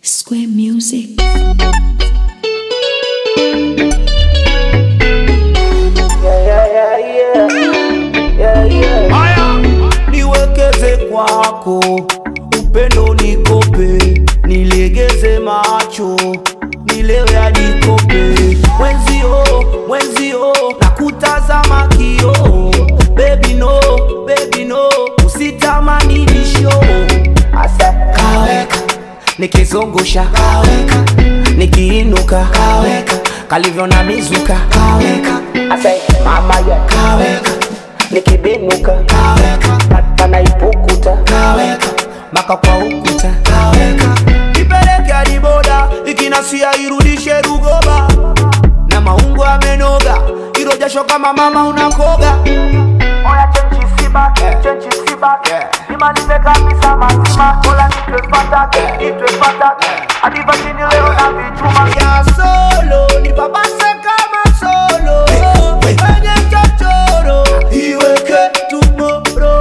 Square Music. Haya, niwekeze kwako, upendo nikope, nilegeze macho, nilewe hadi kope. Mwenzio, mwenzio, nakutazama kio, baby no, baby no, usitamani nisho. Asa kaweka, nikizungusha kaweka, nikiinuka kaweka, kalivyo na mizuka kaweka, asa mama ya kaweka nikibinuka kaweka panaipukuta kaweka maka kwa ukuta kaweka ipeleke hadi boda ikinasia irudishe rugoba na maungo amenoga ilo jasho kama mama unakoga Oya chenchi sibaki, chenchi sibaki Nimalize kabisa mazima Ola nitwe fataki, nitwe fataki Hadi vajini leo na vichuma ya solo nipapase kama solo kwenye chochoro iweke tumoro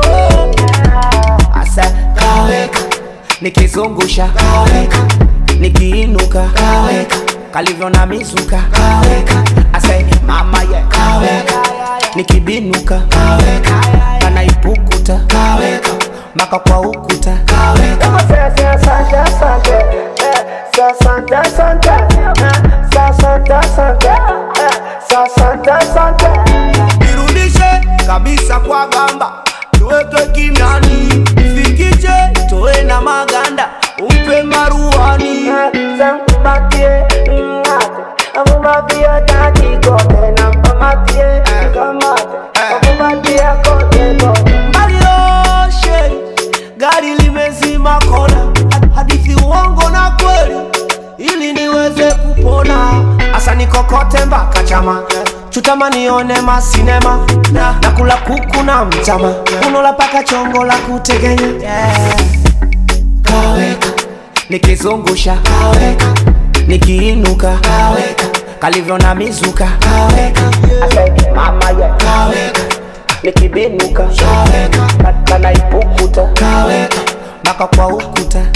asa kaweka nikizungusha kaweka nikiinuka kaweka kalivyo na mizuka kaweka asa mama ye kaweka nikibinuka kaweka kanaipukuta kaweka maka kwa ukuta kaweka Kama se se sante sante eh, Sa sante sante eh, Sa sante sante eh, Sa sante sante irudishe kabisa kwa gamba tuweke kimyani fikije toe na maganda umpe maruani Sankumatie ngate Amumatie tati kote Na mpamatie kamate Amumatie kote kote malioshe gari limezima kona hadithi uongo na kweli ili niweze kupona asa nikokote mpaka chama chutama nione masinema na nakula kuku na mtama unola paka chongo la kutegenya yeah. kaweka nikizungusha kaweka nikiinuka kaweka kalivyo na mizuka kaweka Ase mama ye kaweka Nikibinuka kaweka Kanaipukuta kaweka mpaka kwa ukuta